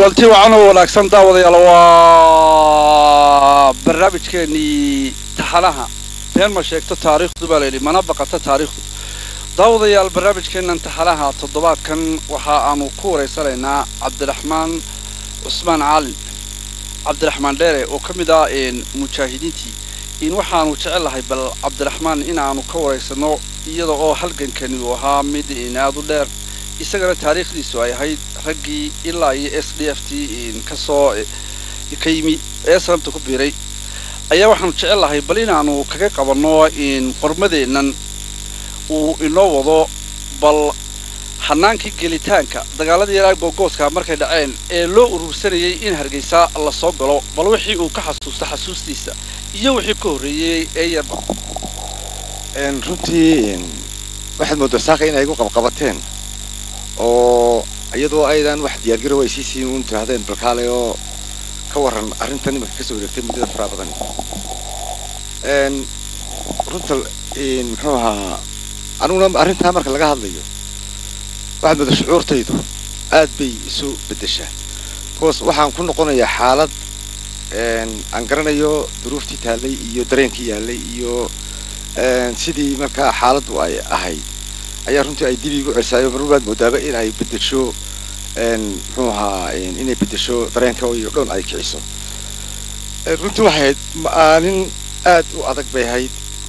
kulanti wacan oo wanaagsan daawadayaal waa barnaamijkeenii taxanaha been ma sheegto taariikhdu baa layidhi mana baqato taariikhdu daawadayaal barnaamijkeennan taxanaha toddobaadkan waxa aanu ku wareysanaynaa cabdiraxmaan cusmaan caalin cabdiraxmaan dheere oo ka mid ah mujaahidiintii in waxaanu jecel lahay bal cabdiraxmaan in aanu ka wareysano iyada oo halgankani uu ahaa mid in aada u dheer isagana taariikhdiisu ay ahayd raggii ilaa iyo s d f t kasoo ka yimi ee sanabta ku biiray ayaa waxaanu jecel lahay bal inaanu kaga qabanno in qormadeennan uu inoo wado bal hanaankii gelitaanka dagaaladii yaraa googooska markay dhaceen ee loo urursanayay in hargeysa la soo galo bal wixii uu ka xasuusta xasuustiisa iyo wixii ka horreeyey ee yarba runtii waxaad moodaa saaka inay igu qabqabateen oo iyadoo aydan wax diyaargarow ay sii siin uun tirahdeen balkaale oo ka waran arrintan imanka kasoo wareegtay muddada faraa badan runta muxuu ahaa aniguna arrintaa marka laga hadlayo waxaad moodaa shucuurtaydu aad bay isu beddeshaa bcause waxaan ku noqonayaa xaalad aan garanayo duruuftii taallay iyo dareenkii yaallay iyo sidii markaa xaaladdu ay ahayd ayaa runtii ay dib igu celsaayo marbaad moodaaba in ay bedesho muxuu ahaa inay bedesho dareenka iyo dhown ay kiciso runtii waxay ahayd maalin aad u adag bay ahayd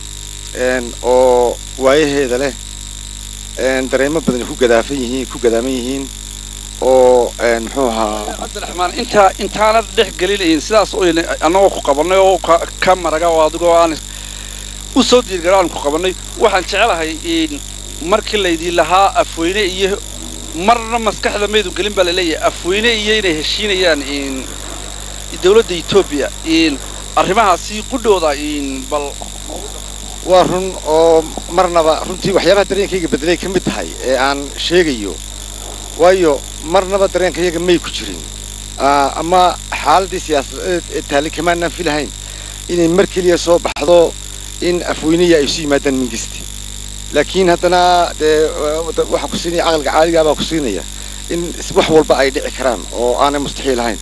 oo waayaheeda leh dareemo badan ku gadaafan yihiin ku gadaaman yihiin oo muxuu ahaa cabdiraxmaan intaa intaanad dhex gelinayn sidaas annagoo ku qabanay oo ka maraga oo adigoo aan u soo diirgara aan ku qabanay waxaan jecelahay markii laydin lahaa afweyne iyo marna maskaxda maydu gelin baa laleeyahay afweyne iyo inay heshiinayaan dawladda etoobiya arrimahaasi qudhooda bal waa run oo marnaba runtii waxyaabaha dareenkayga bedelay ka mid tahay ee aan sheegayo waayo marnaba dareenkayaga may ku jirin ama xaaladii siyaasadeed ee taali kamaanaan filahayn inay mar keliya soo baxdo in afweyniya ay isu yimaadaan mingisti laakiin haddana dee waxaa ku siinaya caqliga caaligaa baa ku siinaya in wax walba ay dhici karaan oo aanay mustaxiil ahayn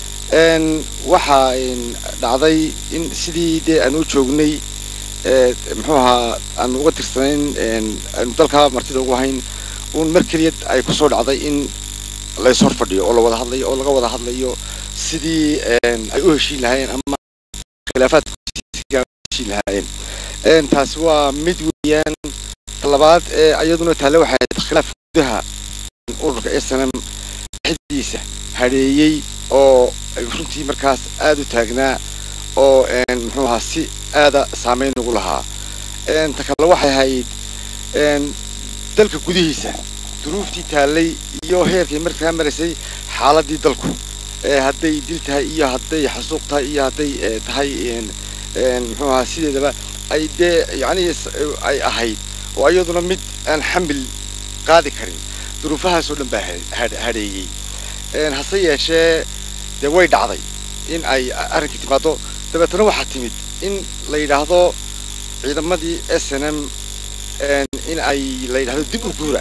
waxaa dhacday in sidii dee aan u joognay muxuu ahaa aan uga tirsanayn aanu dalkaa martida ugu hayn uun mar keliya ay kusoo dhacday in lays hor fadhiyo oo la wada hadlayo oo laga wada hadlayo sidii ay u heshiin lahaayeen ama khilaafaadka heshiin lahaayeen taasi waa mid weeyaan labaad ee iyaduna taale waxay ahayd khilaaf gudaha ururka snm dhexdiisa hadheeyey oo runtii markaas aada u taagnaa oo muxuu ahaa si aada saameyn ugu lahaa ta kale waxay ahayd dalka gudihiisa duruuftii taallay iyo heerkay markaa maraysay xaaladii dalku hadday dil tahay iyo hadday xasuuq tahay iyo hadday tahay muxuu ahaa sideedaba ay dee yacni ay ahayd oo iyaduna mid aan xamil qaadi karin duruufahaasoo dhan baa hadheeyey hase yeeshee dee way dhacday in ay arrinkii timaado dabeetana waxaa timid in la yidhaahdo ciidamadii s n m in ay la yidhahdo dib u guura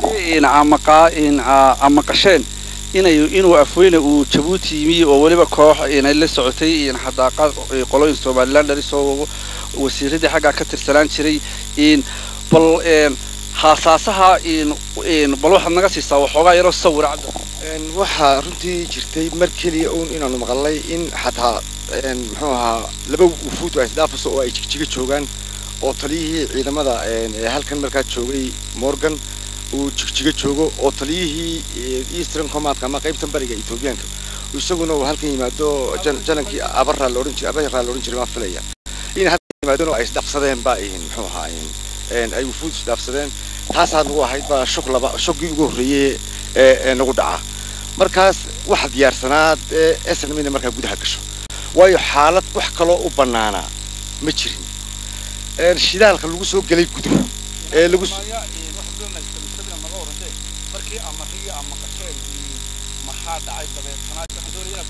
amaqasheen inay inuu afweyne uu jabuuti yimi oo weliba koox inay la socotay xadaaqa qolooyin somaliland dharisoo wasiiradii xaggaa ka tirsanaan jiray bal haasaasaha bal waxaad naga siisaa waxoogaa yaroo sawira cabdi waxaa runtii jirtay mar keliya uun inaanu maqalnay in xataa muxuu ahaa laba wufuud ay isdhaafaso oo ay jigjiga joogaan oo taliyihii ciidamada ee halkan markaa joogay morgan uu jigjiga joogo oo taliyihii eastern commandka ama qaybtan bariga ethoobiyaanka isaguna uu halkan yimaado janankii abaraa la odhan jiray abaraa la odhan jiray maa filaya in halkan yimaadeen oo ay isdhaafsadeen baa ihin muxuu ahaa ay wufuud isdhaafsadeen taasaa nagu ahayd baa shog laba shoggii ugu horreeyey ee nagu dhaca markaas waxa diyaarsanaad ee snm inay markaa gudaha gasho waayo xaalad wax kaloo u bannaanaa ma jirin shidaalka lagu soo gelay guduhu ee lagu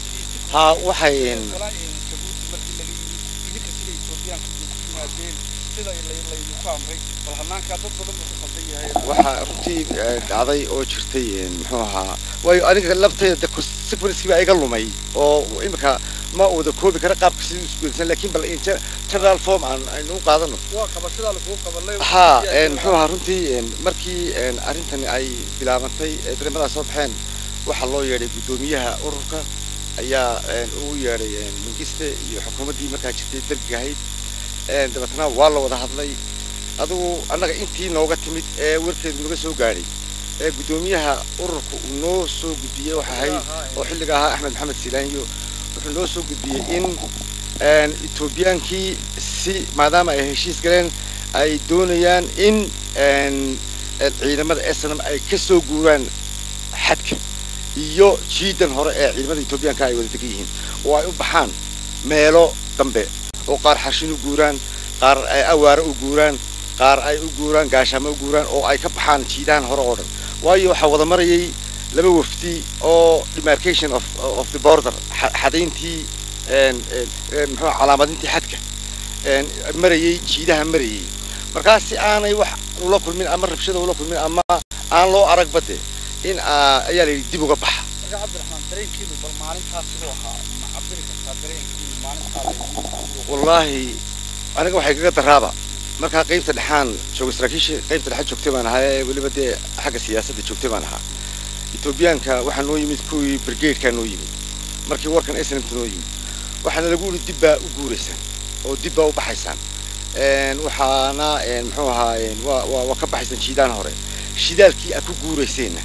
ha waxay sida laydinku amray bal hanaankaa dad badan buu ku khaldan yahay waxaa runtii dhacday oo jirtay muxuu ahaa waayo aniga laftayda sequencekii baa iga lumay oo imika ma wada koobi kara qaabka sidii iskuedsan laakiin bal in general form aan aynu u qaadano waa qabashadaa lagugu qabanay ha muxuu ahaa runtii markii arrintani ay bilaabantay dareemadaa soo baxeen waxaa loo yeedhay guddoomiyaha ururka ayaa ugu yeedhay mingiste iyo xukuumaddii markaa jirtay dergiga ahayd dabeetna waa la wada hadlay adigu annaga intii nooga timid ee warkeedu naga soo gaadhay ee guddoomiyaha ururka uu noo soo gudbiyey waxa ahayd oo xilliga ahaa axmed maxamed silaanyo wuxuu noo soo gudbiyey in etoobiyaankii si maadaama ay heshiis galeen ay doonayaan in ciidamada snm ay ka soo guuraan xadka iyo jiidan hore ee ciidamada etoobiyaanka ay wada degan yihiin oo ay u baxaan meelo dambe oo qaar xarshin u guuraan qaar ay awaare u guuraan qaar ay u guuraan gaashaamo u guuraan oo ay ka baxaan jiidahan hore oo dhan waayo waxaa wada marayay laba wafdi oo demarcation of of the border xadayntii muxuu calaamadintii xadka marayay jiidaha marayay markaas si aanay wax ula kulmin ama rabshada ula kulmin ama aan loo arag bade in ayaa la yidhi dib uga baxa marka cabdiraxmaan dareenkiinu bal maalintaas siduu ahaa ma cabiri kartaa dareenkiinu maalintaas wallaahi aniga waxay kaga daraaba markaa qaybta dhexaan jooga saraakiisha qaybta dhexa joogtay baan ahaa ee weliba dee xagga siyaasadda joogtay baan ahaa etoobiyaanka waxaa noo yimid kuwii brigadekaa noo yimid markii warkan snmt noo yimid waxaana lagu yidhi dib baa u guuraysaan oo dib baa u baxaysaan waxaana muxuu ahaa waa waa waa ka baxaysaan shiidaan hore shidaalkii aad ku guurayseenna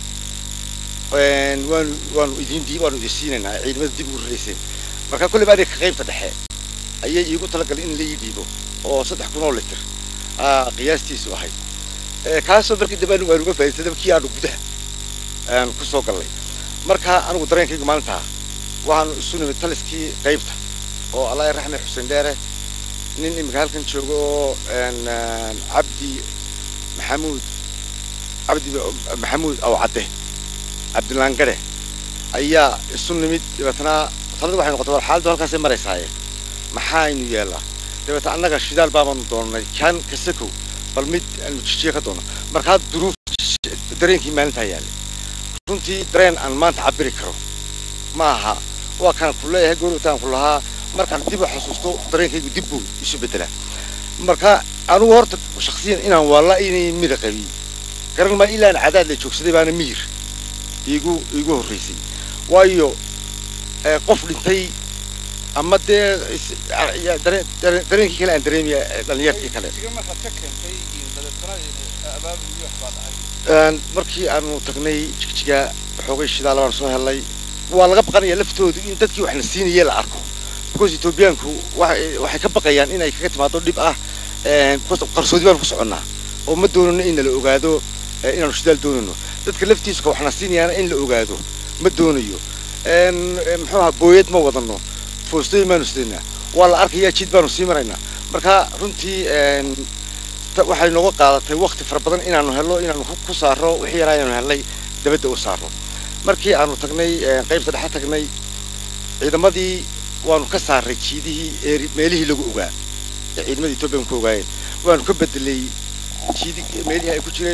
waanu waanu idin dii waanu idin siinaynaa ciidamada dib ugu rarayseen marka kolleyba aniga qaybta dhexe ayay iigu talagalay in la ii dhiibo oo saddex kun oo litir qiyaastiisu ahayd kaasoo markii dambe anigu aan uga faa'idaystay dabkii aanu gudaha aan ku soo gallay marka anigu dareenkaygu maalintaa waxaanu isu nimid taliskii qaybta oo allah raxme xuseen dheere nin imika halkan jooga oo cabdi maxamuud cabdi maxamuud aw cadde cabdilaan gadhe ayaa isu nimid dabeetna talada waxay noqotay war xaaladdu halkaasay maraysaaye maxaaynu yeellaa dabeetna annaga shidaal baabaanu doonnay kan kasakow bal mid aanu jijiye ka doonno markaa duruuf dareenkii maalintaa yaallay runtii dareen aan maanta cabiri karo ma aha waa kaan ku leeyahay goortaan ku lahaa markaan dib u xasuusto dareenkaygu dib buu isu beddelaa marka anugu horta shaksiyan inaan waalla inay mira qabiy garan maa ilaan cadaad la joogsaday baana miyir iigu iigu horraysay waayo qof dhintay ama dee dareenkii kale aan dareemaya dhalinyartii kale markaad ka keentay dabeetana abaabul iyo waxbaa dhacay markii aanu tagnay jigjiga xoogay shidaal baan soo helnay waa laga baqanaya laftoodu in dadkii waxna siinaya la arko because etoobiyaanku waxay ka baqayaan inay kaga timaado dhib ah qarsoodi baanu ku soconnaa oo ma doonano in la ogaado inaanu shidaal doonano dadka laftiisu ka waxna siinayaana in la ogaado ma doonayo muxuu ahaa booyad ma wadano foostooyin baanu sidaynaa waa la arkayaa jid baanu sii maraynaa marka runtii waxay nooga qaadatay wakti fara badan inaanu helno inaanu ku saaro wixii yaraa inaanu helnay dabadda u saaro markii aanu tagnay qaybta dhexe tagnay ciidamadii waanu ka saaray jiidihii ee meelihii lagu ogaa ee ciidamadii etoobiyan ku ogaayeen waanu ka bedelay jiidi meelihii ay ku jireen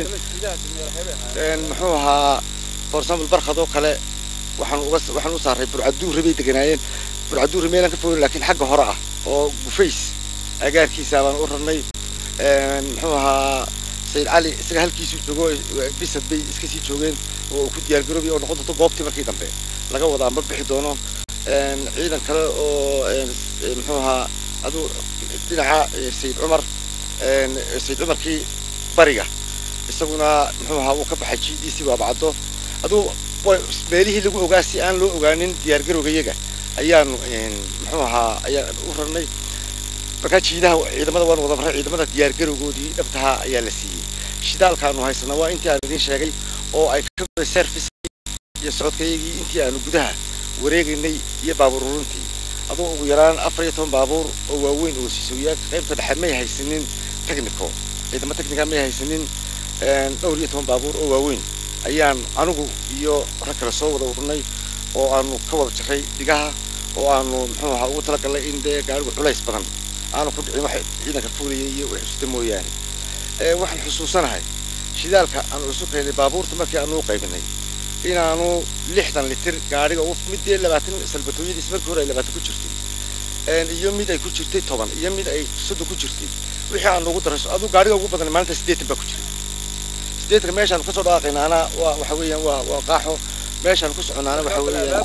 muxuu ahaa for example barkad oo kale waxaan uga waxaan u saaray burcaduure bay deganaayeen burcaduure meelaan ka fogin laakiin xagga hore ah oo gufays agaarkiisa baan u rarnay muxuu ahaa sayid cali isaga halkiisuu joogo bisad bay iska sii joogeen oo uu ku diyaargaroobay oo noqon doonto goobtii markii dambe laga wadaa ma bixi doono ciidan kale oo muxuu ahaa aduu dhinaca sayid cumar sayid cumarkii bariga isaguna muxuu ahaa wuu ka baxay jiidiisii baabacdo aduu meelihii lagu ogaa si aan loo ogaanin diyaargarowga iyaga ayaanu muxuu ahaa ayaan u rarnay markaa jiidaha ciidamada waanu wada marray ciidamada diyaargarowgoodii dhabtahaa ayaa la siiyey shidaalkaanu haysanaa waa intii aan idiin sheegay oo ay ka goday service iyo socodkayagii intii aanu gudaha wareegaynay iyo baabuur uruntii aduu ugu yaraan afar iyo toban baabuur oo waaweyn oo siisooyaag qaybta dhexe may haysanin technico ciidamo technica may haysanin dhowr iyo toban baabuur oo waaweyn ayaan anigu iyo rag kale soo wada ururnay oo aanu ka wada jaray dhigaha oo aanu muxuu ahaa ugu talagalnay in dee gaarigu culays badan aanu ku dhicin waxa ciidanka fuulayay iyo wixii xusuusta mooyaane ee waxaan xusuusanahay shidaalka aanu isu keenay baabuurta markii aanu u qaybinay inaanu lixdan litir gaadhiga u midee labaatan salbatooyadiis markii hore ay labaatan ku jirtay een iyo mid ay ku jirtay toban iyo mid ay soddon ku jirtay wixii aanu ugu darayso aduu gaadhiga ugu badan maalinta siddeetan baa ku jiray siddeetanka meeshaan kasoo dhaaqaynaana waa waxa weeyaan waa waa qaaxo meeshaan ku soconaana waxa weeyaan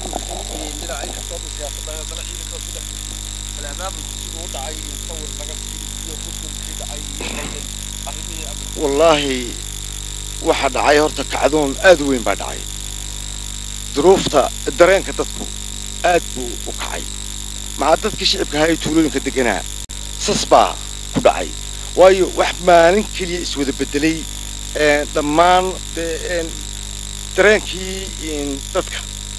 wallaahi waxa dhacay horta kacdoon aad u weyn baa dhacay duruufta dareenka dadku aad buu u kacay maca dadkii shicibka ahaa ee tuulooyinka deganaa sas baa ku dhacay waayo wax maalin keliya iswada bedelay een, dhammaan dee, een, dareenkii een, dadka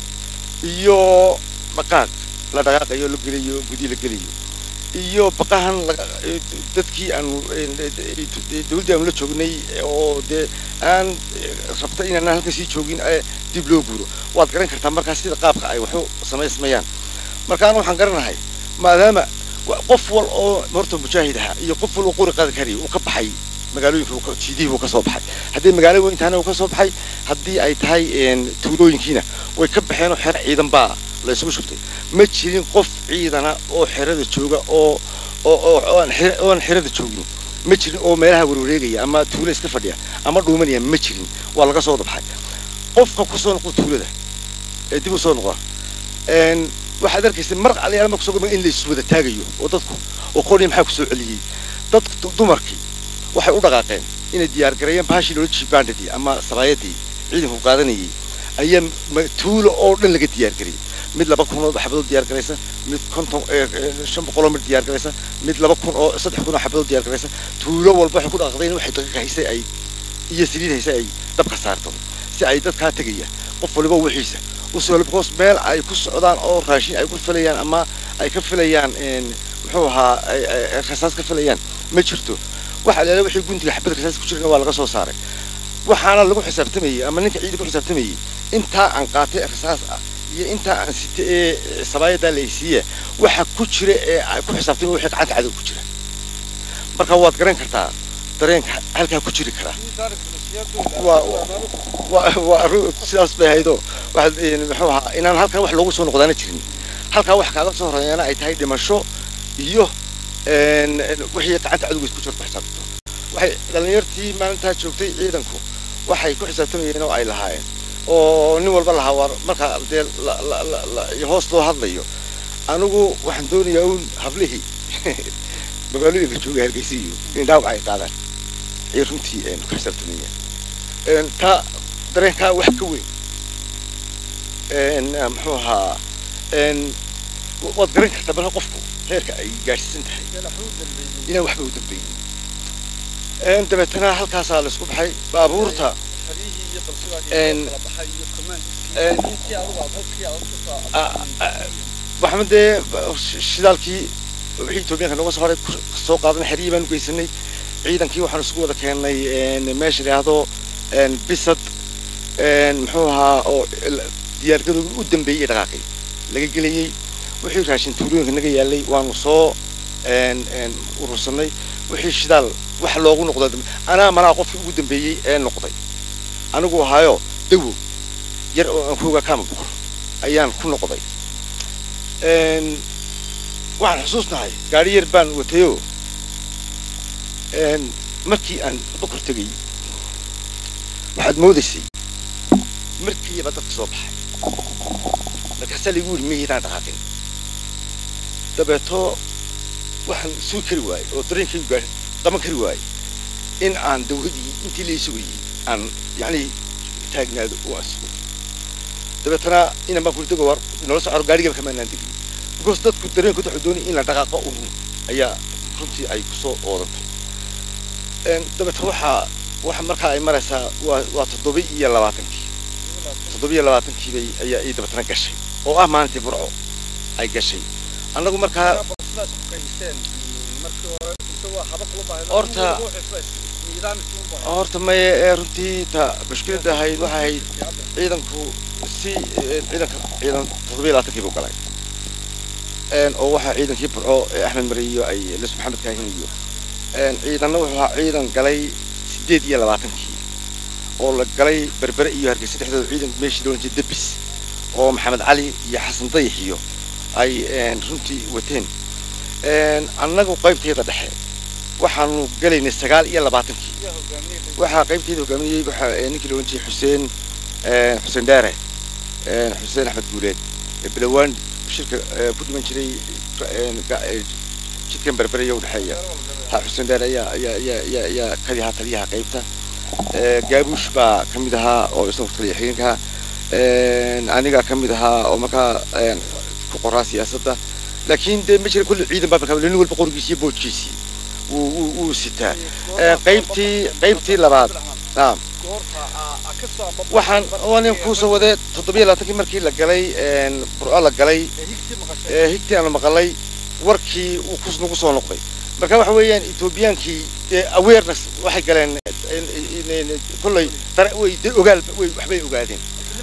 iyo dhaqaaq la dhaqaaqayo la gelayo gudi la gelayo iyo baqahan laga- ee, dadkii aanu een, de- de- de- dawladdii aanu la joognay oo dee aan ee, rabta inaan halkan sii joogin ee dib loo guuro waad garan kartaa markaas sida qaabka ay waxu samaysmayaan marka anu waxaan garanahay maadaama wa- qof wal oo horta mujaahid ahaa iyo qof wal oo qori qaadi karaya uu ka baxay magaalooyinka uu ka- jiidihii uu ka soo baxay haddii magaalo weyn tahana uu ka soo baxay haddii ay tahay een, tuulooyinkiina way ka baxeen oo xero ciidan baa la isugu shubtay ma jirin qof ciidana oo xerada jooga oo oo oo oo aan xere- oo aan xerada joogin ma jirin oo meelaha warwareegaya ama tuulo iska fadhiya ama dhuumanaya ma jirin waa laga soo dhabaxay qofka ku soo noqda tuulada ee dib u soo noqda een waxaad arkaysa mar aliyaal marka soo in la isu wada taagayo oo dadku oo qori maxaa ku soo celiyey dadku dumarkii waxay u dhaqaaqeen inay diyaar gareeyeen baashii loola jibaandhadii ama sabaayadii ciidanku qaadanayay ayaa ma- tuulo oo dhan laga diyaar gariyey mid laba kun oo xabadood diyaar garaysa mid konton ee, ee, shan boqol oo mid diyaar garaysa mid laba kun oo saddex kun oo xabadood diyaar garaysa tuulo walba waxay ku dhaqaaqdeen waxay daqiiqa haysay ay iyo saliid haysay ay dabka saarto si ay dadkaa tegaya qof waliba wixiisa usoo because meel ay ku socdaan oo raashin ay ku filayaan ama ay ka filayaan een, muxuu ahaa ay- ay- ay rasaas ka filayaan ma jirto waxa leela wixii guntiga xabad rasaas ku jirana waa laga soo saaray waxaana lagu xisaabtamayey ama ninka ciidanka ku xisaabtamayey intaa aan qaatay ee rasaas ah iyo intaa aan sita ee sabaayadaa la isiiya waxa ku jira ee ay ku xisaabtamay wixii gacanta cadow ku jira marka waad garan kartaa dareenka halkaa ku jiri karaa waa waa waa arrin sidaas bay ahaydoo waxaad een, muxuu ahaa inaan halkan wax loogu soo noqdaana jirin halkaa wax kaaga soo horeeyana ay tahay dhimasho iyo een, een, wixii gacanta cadowga isku jira ku xisaabtanto waxay dhallinyartii maalintaa joogtay ciidanku waxay ku xisaabtamayeen oo ay lahaayeen oo nin walba lahaa war marka dee la- la- la- la- iyo hoos loo hadlayo anigu waxaan doonayaa uun hablihii magaalooyinka jooga hargeysa iyo in dhaawac ay qaadaan ayay runtii een, ku xisaabtamayeen een, taa dareenkaa wax ka weyn een, ah, muxuu ahaa een, wa- waad garan kartaa marka qofku heerka ay gaadhsiisan tahay inaan waxba u dambeyn een, dabeetana halkaasaa la isku baxay baabuurta een, een, waxaan dee sh- shidaalkii wixii etoobiyaanka nooga soo horay ku soo qaadan xeriyii baanu geysanay ciidankii waxaan isugu wada keennay een, meesha idhaahdo een, bisad een, muxuu ahaa oo il- diyaargadooda u dambeeyey dhaqaaqay laga gelayey wixii raashin tuulooyinka naga yaalay waanu soo een, een, urursanay wixii shidaal wax loogu noqdo anaa manaa qofkii ugu dambeeyey ee noqday anigu ahaayo dawo yar oo aan ku ogaa kaama bukur ayaan ku noqday een, waxaan xusuusnahay gaari yar baan watayoo een, markii aan bukur tegay waxaad moodaysay markiiba dadka soo baxay markaasaa laigu yidhi mihiidaan dhaqaaqin dabeeto waxaan sugi kari waayey oo dareenkaygu gaa qaban kari waayey in aan dawladii intii lai sugayey aan yacni taagnaado oo aan sugo dabeetana inan baan kuri dego war nolol socor gaarigaba kamaanaan degin because dadku dareenkooda waxuu doonaya in la dhaqaaqo un ayaa runtii ay kusoo oodantay Een, dabeetana waxaa waxa markaa ay maraysaa waa waa toddoba iyo labaatankii toddoba iyo labaatankii bay ayaa ii dabeetana gashay oo ah maalintii burco ay gashay annagu markaa Horta- horta maye ee runtii ta mushkiladda ahayd waxay ahayd ciidanku si eh, ciidanka ciidan toddoba iyo labaatankii buu galay oo waxaa ciidankii burco ee axmed mare iyo ay lis maxamed kaahin iyo ciidanna wuxuu ahaa ciidan galay sideed iyo labaatankii oo la galay berbere iyo hargeysa dhexdooda ciidan meeshii loolan jiray debis oo maxamed cali iyo xasan dayax iyo ay runtii wateen annagu qaybteeda dhexe waxaanu galaynay sagaal iyo labaatankii waxaa qaybteeda hogaaminayay waxaa ninkii loolan jiray xuseen xuseen dheere xuseen axmed guuleed bilowaan shirka ku dhiman jiray jidkan berbere iyo udhexeeya ha xuseen dheere ayaa ayaa ayaa ayaa ayaa kadi ahaa taliyaha qaybta gaabuush baa ka mid ahaa oo isagu taliya xigeenka anigaa ka mid ahaa oo markaa ku qoraa siyaasadda laakiin dee ma jira kulli ciidan baa markaa nin walba qorigiisi iyo boojkiisii wuu wuu wuu sitaa qaybtii qaybtii labaad naam waxaan waanin kuusoo wadee toddobiyo labaatankii markii la galay burco la galay higtii aanu maqalay warkii uu kus nagu soo noqday marka waxa weeyaan etoobiyaankii dee awareness waxay galeen kolley way dee ogaal way waxbay ogaadeen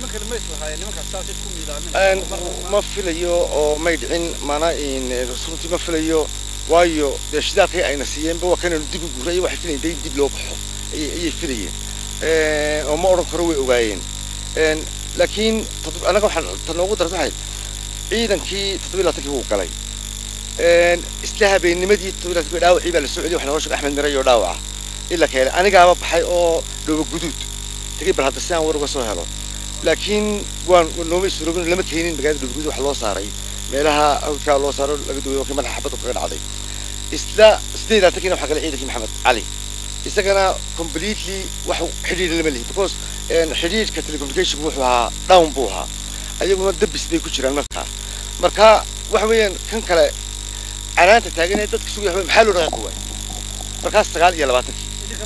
ma filayo oo may dhicin mana runtii ma filayo waayo dee shidaalkii ayna siiyeenba waa kananu dib u guuray waxay filayen dee in dib loo baxo ayay filayeen oo ma odhan karo way ogaayeen laakiin annaga waxaan ta noogu darta waxay ciidankii toddobiyo labaatankii wuu galay isla habeennimadii toddobiyo labaatankii dhaawacii baa la soo celiyay waxa nooga sheegay axmed mire iyo dhaawaca ila ka helay anigaaba baxay oo dhooba guduud tagay bal hadda si aan war uga soo helo laakiin waan nooma isuroobin lama keenin magaalada dhooba guduud wax loo saaray meelaha hawdkaa loo saaro laga duway wakii madaxa xabadda kaga dhacday isla sideed iyo labaatankiina waxaa galay ciidankii maxamed cali isagana completely wax xidhiir lama lihi because xidhiirka telecommunication wuxuu ahaa down buu ahaa ayaguna dabis bay ku jiraan markaa marka waxa weeyaan kan kale canaanta taagan ee dadka sugaya waxba maxaa loo dhaqaaqi waay markaas sagaal iyo labaatankii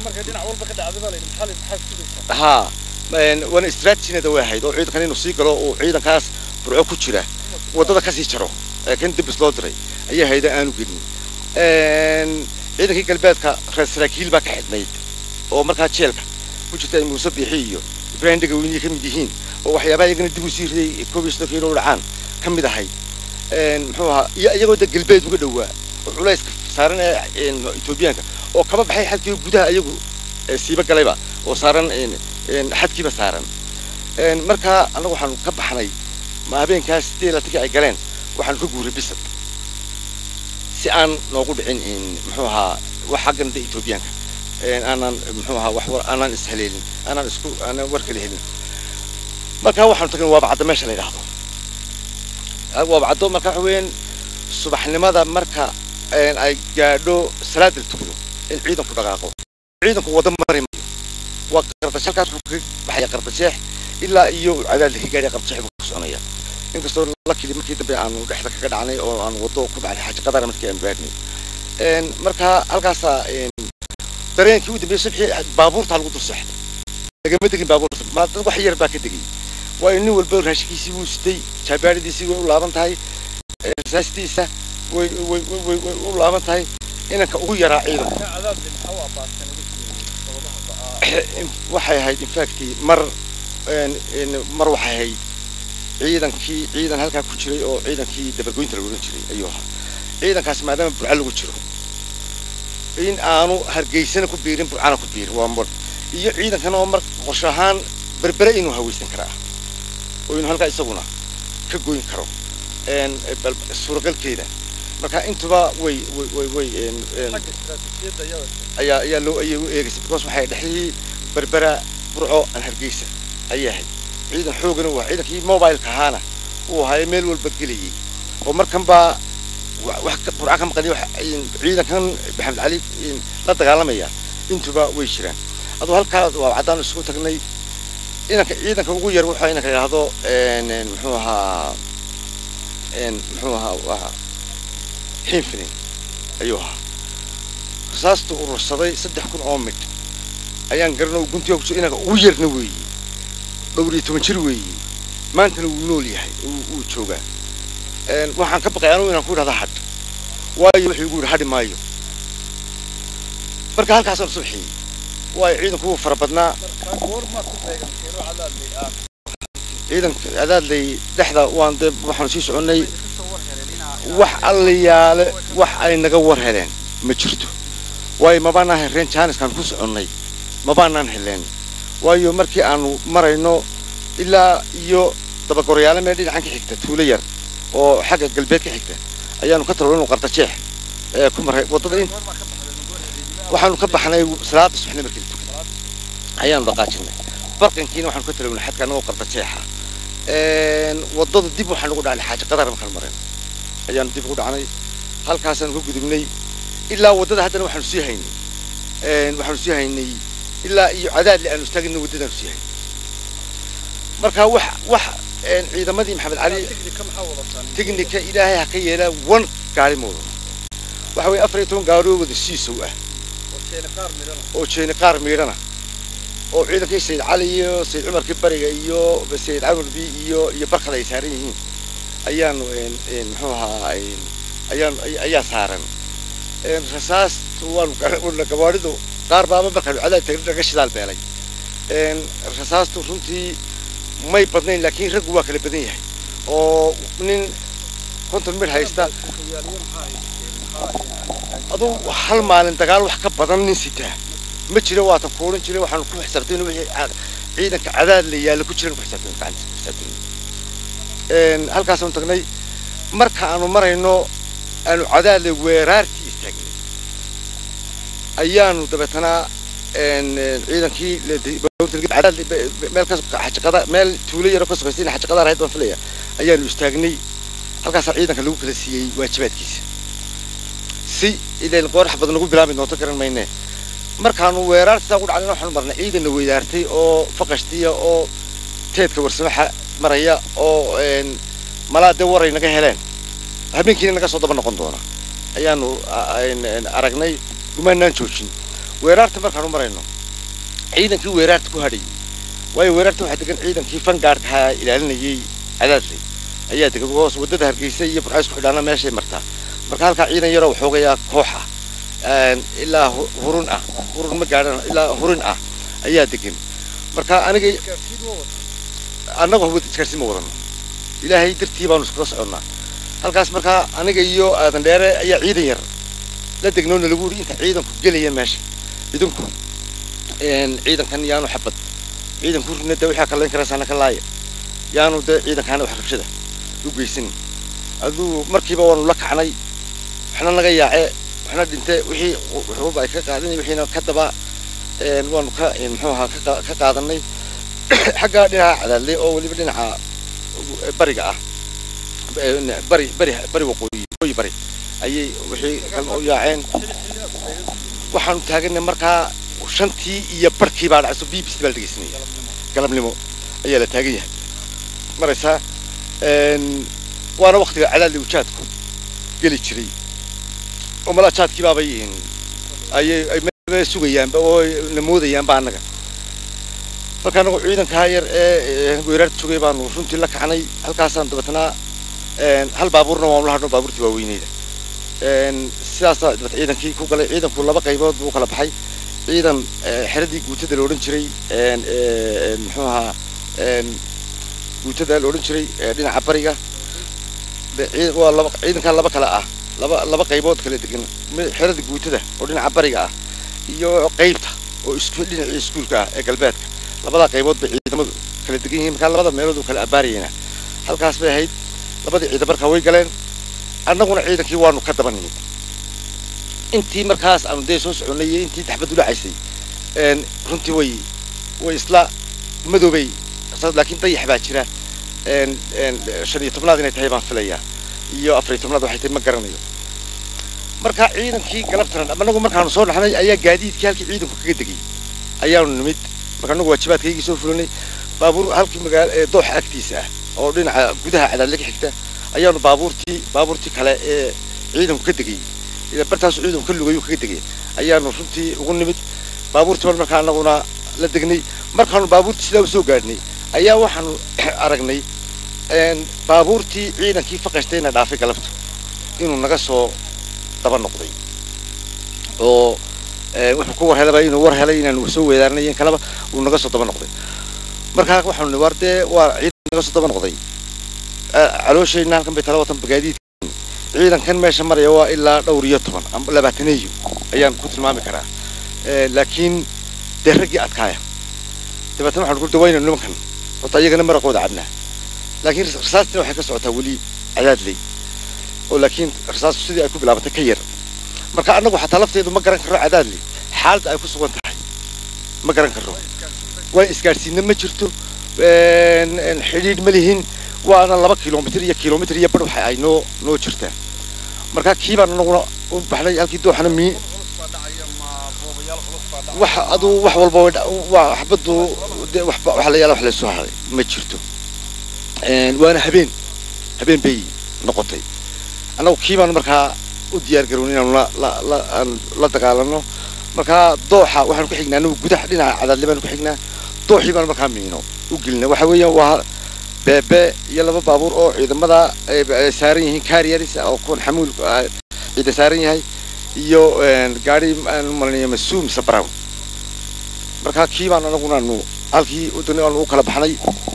ha waana istraatijineeda way ahayd oo ciidankan inuu sii galo uu ciidankaas burco ku jira waddada kasii jaro ee kan dabis loo diray ayaa hayda aanu gelin ciidankii galbeedka reer saraakiil baa ka xidhnayd oo markaa jeelka ku jirta ay muuse biixi iyo ibraahim dhegaweyniye ka mid yihiin oo waxyaabaha iyagana dib u sii riday koob iyo soddonka inoo dhacaan ka mid ahayd muxuu ahaa iyo iyagoo da galbeed uga dhowaa oo culayska saaran ee etoobiyaanka oo kaba baxay xadkii gudaha iyagu siiba galayba oo saaran xadkiiba saaran markaa annagu waxaanu ka baxnay ma habeenkaas sidee laatankii ay galeen waxaanu ka guuray bisad si aan noogu dhicin muxuu ahaa wax xaggan da etoobiyaanka aanaan muxuu ahaa wax war aanaan ishaleelin aanaan isku aanaan war kala helin markaa waxaanu tagnay waabacaddo meesha la yidhaahdo waabacaddo marka waxa weeyaan subaxnimada marka ay gaadho salaada la tukado in ciidanku dhaqaaqo ciidanku wada mari maayo waa qardashe halkaas wuxuu kaga baxaya qardasheex ilaa iyo cadaadla ka gaadhay qardasheex buu ka soconaya inkastoo lakili markii dambe aanu dhexda kaga dhacnay oo aanu waddo ku baxnay xaaji qadara markii aanu gaadhnay marka halkaasaa dareenkii u dambeeyey subxii baabuurtaa lagu dul seexday lagama degin baabuurta ma dad wax yar baa ka degay waayo nin walba raashinkiisii wuu sitay jaabaadhidiisii way u laaban tahay saastiisa way way way way u laaban tahay inanka ugu yaraa ciidanka waxay ahayd infacti mar mar waxay ahayd ciidankii ciidan halkaa ku jiray oo ciidankii dabargoynta lagu odhan jiray ayuu ahaa ciidankaas maadaama burca lagu jiro in aanu hargeysana ku biirin burcana ku biirin waa mar iyo ciidankana oo mar qorshe ahaan berbere inuu hawaysan karaa oo inuu halkaa isaguna ka goyn karo suuragalkeeda marka intuba way way way way ayaa ayaa loo ayay u eegaysay because waxay dhexdii berbera burco aan hargeysa ayay ahayd ciidan xoogana waa ciidankii mobileka ahaana uu ahaay meel walba gelayay oo markan baa wax burca ka maqani ciidankan maxamed cali la dagaalamaya intuba way jiraan aduu halkaa waa caddaan isugu tagnay inanka ciidanka ugu yar wuxuu inanka yidhaahdo muxuu ahaa muxuu ahaa waa xinfinin ayuu ahaa rasaastu urursaday saddex kun oo midh ayaan garanoo guntiga kuso inanka ugu yarna weeye dhowr iyo toban jir weeye maantana wuu nool yahay wuu joogaa waxaan ka baqay anugu inaan ku idhahda hadh waayo wuxuu igu yidhi hadhi maayo marka halkaasaan subxiyey waayo ciidanku wuu fara badnaa ciidanka cadaadley dhexda waan dee waxaanu sii soconnay wax allayaale wax ay naga war heleen ma jirto waayo mabaanaan hereen jaaniskaan ku soconnay mabaanaan heleen waayo markii aanu marayno ilaa iyo dabagorayaale meel dhinacan ka xigta tuulo yar oo xagga galbeed ka xigta ayaanu ka talowanu qarta jeex ee ku maray waddada in waxaanu ka baxnay salaada subaxna markii la tukay ayaanu dhaqaajinay barqankiina waxaanu ka talawnay xadka anagoo qarta jeexa waddada dib waxaan ugu dhacnay xaaji qadar markaan mareen ayaanu dib ugu dhacnay halkaasaanu ka gudubnay ilaa waddada haddana waxaanu sii haynay waxaanu sii haynay ilaa iyo cadaadle aanu istaagnay waddadaanu sii haynay marka wax wax ciidamadii maxamed cali tignika ilaahay ha ka yeelaa wan gaari ma wadano waxa weeye afar iyo toban gaari oo wada siisow ah oo jeeni qaar miidhana oo ciidankii sayid cali iyo sayid cumarkii bariga iyo sayid camarbi iyo iyo barkada ay saaran yihiin ayaanu muxuu ahaa ayaanu ayaa saaran rasaastu waanu gabaadhidu qaar baaba markaanu cadaad tagni naga shidaal beelay rasaastu runtii may badnayn laakiin raggu waa kala badan yahay oo nin konton mid haysta aduu hal maalin dagaal wax ka badan nin sitaa ma jiro waatan kuuran jiray waxaanu ku xisaabtay wixii ciidanka cadaad la yaalla ku jiran ku xisaabtay gacanta ku xisaabtay halkaasaanu tagnay marka aanu marayno aanu cadaadle weeraartii istaagnay ayaanu dabeetana ciidankii meel xajiqada meel tuulo yaro ka sokaysa in xajiqada ahayd baan filaya ayaanu istaagnay halkaasaa ciidanka lagu kala siiyey waajibaadkiisa si ilan qoorax badan lagu bilaabi doonto garan mayne markaanu weeraarta saa ugu dhacdayna waxaanu marnay ciidanna weydaartay oo faqashtiya oo teedka warsamaxa maraya oo malaa dee waray naga heleen habeenkiina naga soo daba noqon doona ayaanu aragnay gumaanaan joojin weeraarta markaanu marayno ciidankii weeraarta ku hadhayay waayo weeraarta waxaa degan ciidankii fangaardkaha ilaalinayay cadaadley ayaa degan hoos waddada hargeysa iyo burcays ku xidhaana meeshay martaa marka halkaa ciidan yaroo waxoogayaa koox ah ilaa hurun ah hurun ma gaadhan ilaa hurin ah ayaa degan marka aniga annagu isgaarsiin ma wadano ilaahay dartii baanu iskula soconnaa halkaas markaa aniga iyo aadan dheere ayaa ciidan yar la degnoona lagu yidhi inta ciidanku gelaya meesha idinku ciidankan yaanu xabad ciidanku rina dee waxaa kalayn karaysaana ka laaya yaanu dee ciidankaana wax rabshada u geysan aduu markiiba waanu la kacnay waxna naga yaace waxna dhinte wixii xuruub ay ka qaadanay wixiina ka daba waanu ka muxuu ahaa ka qaadanay xagga dhinaca cadaadle oo weliba dhinaca bariga ah bari bari bari waqooyi waqooyi bari ayay wixii kalma u yaaceen waxaanu taaganay markaa shantii iyo barkii baa dhacayso b b c baa la dhegeysanay galabnimo ayaa la taagan yahay maraysaa waana waktiga cadaadli ujaadku geli jiray oo malaa jaadkii baabay ayay sugayaanba oo namoodayaanba annaga marka anagu ciidankaa yar ee weeraarta joogay baanu runtii la kacnay halkaasaan dabeetnaa hal baabuurna waanu la hadhno baabuurtii waaweyneyda sidaasaa dabeet ciidankii ku galay ciidanku laba qaybood buu kala baxay ciidan xeradii guutada la odhan jiray muxuu ahaa guutada la odhan jiray dhinaca bariga waa laba ciidankaa laba kale ah laba laba qaybood kala degan xerada guutada oo dhinaca bariga ah iyo qaybta oo isku dhinacii iskuulka ah ee galbeedka labadaa qaybood bay ciidamadu kala degan yihiin markaa labada meelood uu kala abaarayena halkaas bay ahayd labadii ciidan markaa way galeen annaguna ciidankii waanu ka daba nimid intii markaas aanu dee soo soconnay iyo intii daxbad u dhacaysay runtii way way isla madoobay laakiin dayax baa jira shan iyo tobnaad inay tahay baan filayaa iyo afar iyo tobnaad waxay tahay ma garanayo marka ciidankii galabtana anagu markaanu soo dhaxnay ayaa gaadiidkii halkii ciidanku kaga degay ayaanu nimid marka anagu waajibaadkaygii soo fulanay baabuur halkii magaala ee dooxa agtiisa ah oo dhinaca gudaha cadaadle ka xigta ayaanu baabuurtii baabuurtii kale ee ciidanku ka degay bartaasu ciidanku ka lugayu kaga degay ayaanu runtii ugu nimid baabuurtii bal markaa anaguna la degnay markaanu baabuurtii sidaa usoo gaadhnay ayaa waxaanu aragnay baabuurtii ciidankii faqashtayna dhaafay galabtu inuu naga soo daba noqday oo wuxuu ku war helaba inuu war helay inaanu soo weedaarnay in kaleba uu naga soo daba noqday markaa waxaanu ni war dee waa ciidan naga soo daba noqday calooshayna halkan bay tala watan bagaadiid ciidankan meesha maraya waa ilaa dhowr iyo toban ama labaataneeyo ayaan ku tilmaami karaa laakiin dee raggii adkaaya dabeetna waxaan ku dawayna nimankan horta iyagana maraqooda cabnaa laakiin rasaastina waxay ka socotaa weli cadaadley oo laakiin rasaastu sidii ay ku bilaabatay ka yar marka annagu xataa lafteedu ma garan karro cadaadley xaaladda ay ku sugan tahay ma garan karro waa isgaadhsiinna ma jirto xidhiidh ma lihin waana laba kilomitr iyo kilomitr iyo bar waxa ay noo noo jirtaa marka kii baan anaguna u baxnay halkii dooxana mi wax aduu wax walba waa xabadu de waxba waxa la yaala wax laysoo haray ma jirto waana habeen habeen bay noqotay annagu kii baan markaa u diyaar garoon inaanu la la la aan la dagaalano markaa dooxa waxaanu ku xignaa anagu gudaha dhinaca cadaadle baanu ku xignaa dooxii baan markaa miino u gelina waxa weeyaan waa beebe iyo laba baabuur oo ciidamada ay saaran yihiin carriers oo kuwan xamuul ciida saaran yahay iyo gaari aan malinaya masuum mise brown markaa kii baan anaguna aanu halkii wadani aanu u kala baxnay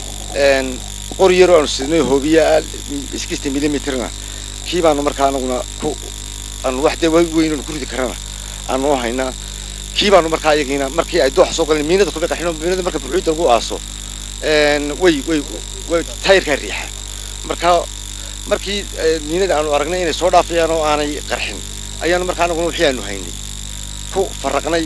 qori yaroo aanu sidnay hoobiya iskista millimetrna kii baanu markaa anaguna ku aanu wax dee weyn aanu ku ridi karana aanu haynaa kii baanu markaa iyagiina markii ay dooxa soo galeen miinada kuma qaxino miinada marka buuxida lagu aaso way way way tayrkaa riixa marka markii miinada aanu aragnay inay soo dhaafayaan oo aanay qarxin ayaanu markaa anaguna wixii aanu haynay ku faraqnay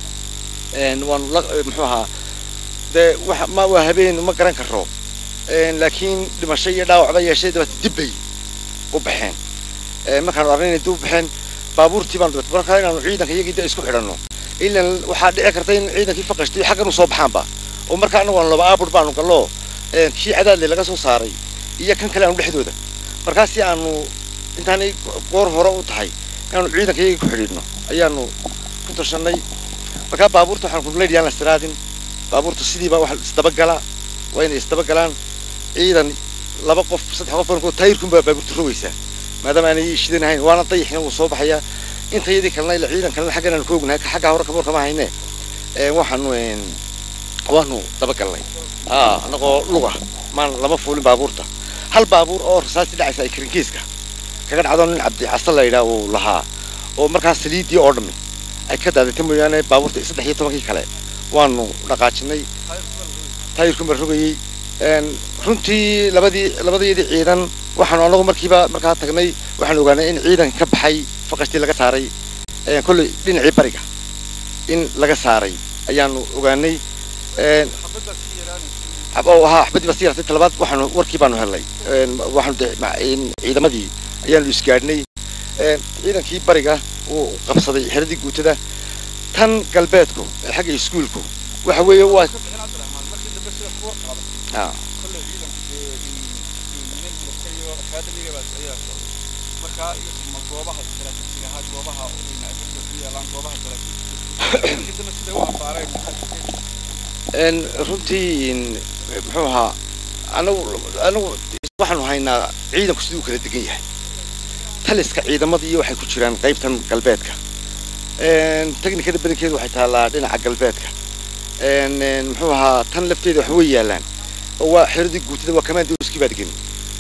waanu la muxuu ahaa dee wax ma waa habeen ma garan karo laakiin dhimasho iyo dhaawac ba yeeshay dabata dib bay u baxeen markaanu aragnay inay dib u baxeen baabuurtii baanu dabata markaa inaanu ciidanka iyagii da isku xidhanno ilan waxaa dhici karta in ciidankii faqashtiyo xaggan u soo baxaanba oo markaa anagu aanu laba aabur baanu gallo kii cadaadle laga soo saaray iyo kan kale aanu dhexdooda markaasi aanu intaanay goor hore u tahay inaanu ciidanka iyagii ku xidhiidhno ayaanu ku tashanay markaa baabuurta waxaan ku leeyahay aan la istiraadin baabuurta sidiiba wax isdabagala waa inay isdabagalaan ciidan laba qof saddex qof baan ku taayirkun baa baabuurta rogaysaa maadaama aanay shidanahayn waana dayixna wuu soo baxayaa inta yadii kalena ila ciidan kalena xaggan aanu ka ognahay xagga hore kaboor kama hayne waxaanu waanu dabagalnay anagoo luga maan lama fuulin baabuurta hal baabuur oo rasaastii dhacaysa ay karinkiiska kaga dhacdo nin cabdi casa la yidhaah uu lahaa oo markaa saliidii oo dhammi ay ka daadatay mooyaane baabuurta saddex iyo tobankii kale waanu dhaqaajinay taayirku ma rogayey runtii labadii labadayadii ciidan waxaanu anagu markiiba markaa tagnay waxaanu ogaanay in ciidan ka baxay faqashtii laga saaray kolley dhinacii bariga in laga saaray ayaanu ogaanay haa xabadii baa sii yartay talabaad waxaanu warkii baanu helnay waxaanu ciidamadii ayaanu isgaadhnay ciidankii bariga uu qabsaday xeradii guutada tan galbeedku xagga iskuulku waxa weeye waa runtii muxuu ahaa anagu anagu waxaanu haynaa ciidanku siduu kala degan yahay taliska ciidamadii waxay ku jiraan qaybtan galbeedka technikada badankeedu waxay taallaa dhinaca galbeedka muxuu ahaa tan lafteeda wax way yaalaan oo waa xeradii guutada waa commandoskii baa degan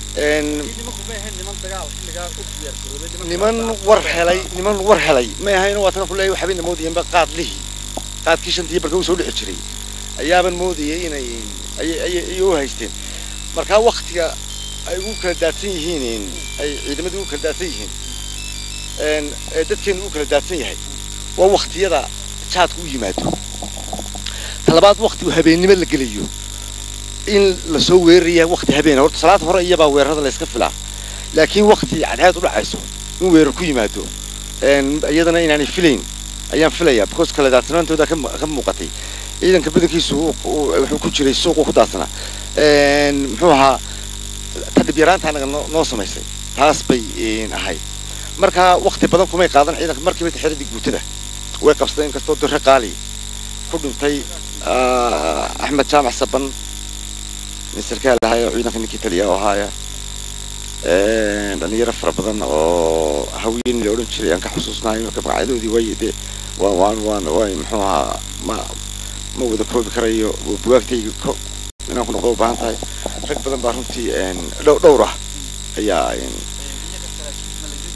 niman war helay niman war helay may ahayn waa tan ku leeyahay waxbayna moodayeenba qaad lihi qaadkii shantii barka uu soo dhici jiray ayaaban moodayay inay ayay u haysteen markaa waktiga ay ugu kala daadsan yihiin ay ciidamadii ugu kala daadsan yihiin ee dadkeenu ugu kala daadsan yahay waa waktiyada jaadku u yimaado talabaad wakti habeennimo la gelayo in lasoo weeraraya wakti habeena horta salaad hore iyabaa weerarada layska filaa laakiin wakti cadceed u dhacayso in weerar ku yimaado iyadana inaanay filayn ayaan filayaa because kala daadsanaantooda ka muuqatay ciidanka badankiisu wuxuu ku jiray suuqu ku daadsanaa muxuu ahaa tadhib yaraanta anaga noo samaysay taas bay ahayd marka wakti badan kumay qaadan ciidanka markiiba xeradii guutada way qabsadeen inkastoo dore qaali ku dhintay axmed jaamac saban misterkaa lahaay oo ciidanka ninkii taliya oo ahaaya dhalinyaro fara badan oo haween la odhan jiray aan ka xusuusnahay marka magacyadoodii way dee waan waan waan way muxuu ahaa ma ma wada koobi karayo buwaagtayga ko inaan ku noqdo u baahan tahay rag badan baa runtii dhow dhowr ah ayaa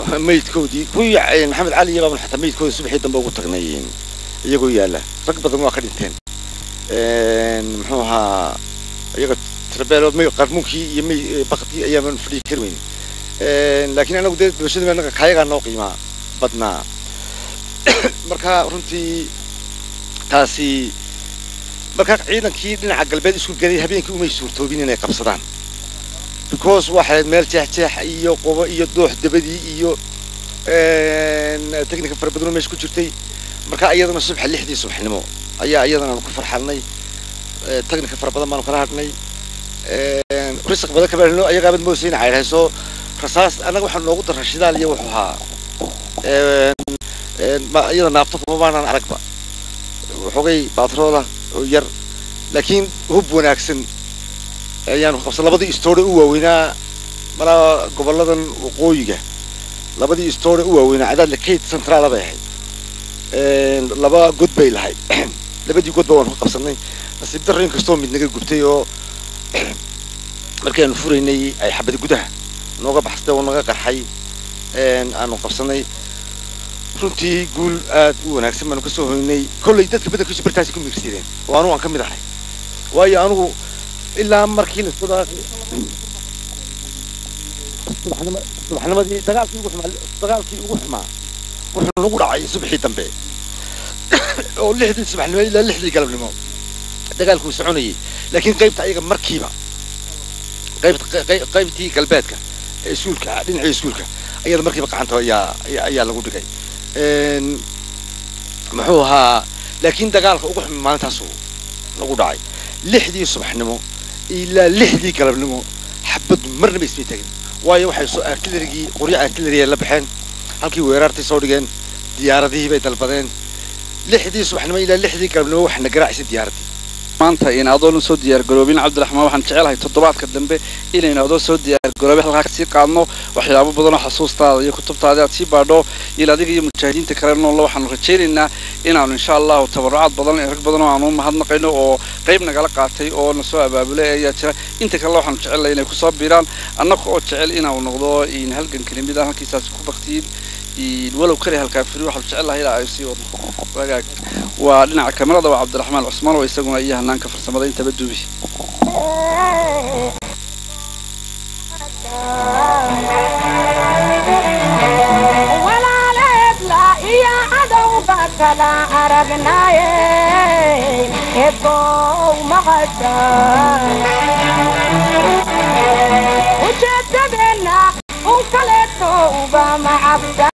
maydkoodii kuwii maxamed cali iyo baaban xataa maydkoodii subaxii dambe ugu tagnay iyagoo yaalla rag badan waa ka dhinteen muxuu ahaa iyaga trabeelo may qarmuunkii iyo may bakdii ayaaban fadhii kari weyn laakiin anagu dee bulshada anaga kayagaa noo qiimaa badnaa marka runtii taasi markaa ciidankii dhinaca galbeed isku gelay habeenkii umay suurtoobin inay qabsadaan because waxay meel jeexjeex iyo qobo iyo doox dabadii iyo technica fara badanoo meesha ku jirtay marka iyadana subaxa lixdii subaxnimo ayaa iyadana aanu ku farxalnay technica fara badan baanu kala hadhnay risq badan kama helno ayagaabad moosayna caydhayso rasaas annaga waxaa noogu daraa shidaal iyo wuxuu ahaa iyada naabto kuma baanaan aragba waxoogay baatrooda oo yar laakiin hub wanaagsan ayaanu qabsan labadii stoore u waaweynaa malaa gobolladan waqooyiga labadii stoore u waaweynaa cadaadle kate centraala bay ahayd laba god bay lahayd labadii godba waanu ka qabsanay nasiib darro inkastoo mid naga gubtay oo markaanu furaynay ay xabadi gudaha nooga baxsatay oo naga qarxay aanu qabsanay runtii guul aad u wanaagsan baanu kasoo hoynay kollay dadka badankiisu bartaasi ku miirsideen oo anugu aan ka mid ahay waayo anugu ilaa markii la soo subaxnimadii dagaalkii ugu xumaa dagaalkii ugu xumaa wuxuu nagu dhacay subaxii dambe oo lixdii subaxnimo ilaa lixdii galabnimo dagaalkuu soconayay laakiin qaybta ayaga markiiba qaybta qaybtii galbeedka ee iskuulka dhinacii iskuulka ayada markiiba gacanta ayaa ayaa lagu dhigay muxuu ahaa laakiin dagaalka ugu xumi maalintaasu nagu dhacay lixdii subaxnimo ilaa lixdii galabnimo xabaddu marnaba ismay tagin waayo waxay soo artillerigii qoryo artilleriya la baxeen halkii weerartay soo dhigeen diyaaradihii bay dalbadeen lixdii subaxnimo ilaa lixdii galabnimo waxna garaacisay diyaaraddii maanta in adoon soo diyaargaroobin cabdiraxmaan waxaan jecelahay toddobaadka dambe inaynu adoo soo diyaargaroobin halkaa kasii qaadno waxyaabo badanoo xasuustaada iyo kutubtaada aad sii baadho il adiga iyo mujaahidiinta kale noolna waxaanu rajaynaynaa inaanu insha allahu tabarucaad badan rag badan oo aanu mahadnaqayno oo qayb nagala qaatay oo na soo abaabulay ayaa jira inta kalena waxaanu jecelnahay inay kusoo biiraan annaga oo jecel inaanu noqdo in halgan kelimida halkiisaas ku baktiyin walow kale halkaa firi waxaanu jecelnahay ilaa ay sii wadno wagaag waa dhinaca kamerada waa cabdiraxmaan cusmaan oo isaguna iyo hanaanka farsamada intaba duubi kala aragnaaye ebow maqasha ujeedadeenna un kaleeto uba macabda